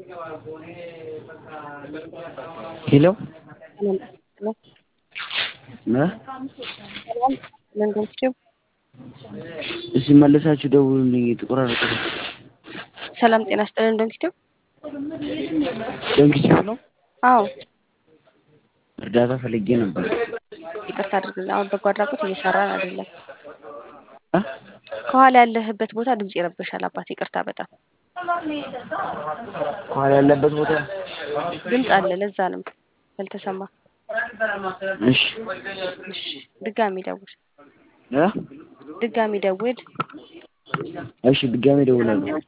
ሄሎ መንገዶችም እስኪ መለሳችሁ ደውሉልኝ የተቆራረጠ ነው። ሰላም ጤና ይስጥልን ዶንኪቲው ዶንኪቲው ነው? አዎ እርዳታ ፈልጌ ነበር። ይቅርታ አድርግልን። አሁን በጎ አድራጎት እየሰራን አይደለም። እ? ከኋላ ያለህበት ቦታ ድምጽ ይረብሻል። አባት ይቅርታ በጣም ከኋላ ያለበት ቦታ ድምጽ አለ። ለዛ ነው ያልተሰማ። እሺ እሺ ድጋሚ ደውል፣ እ? ድጋሚ ደውል። እሺ ድጋሜ ደውላለሁ።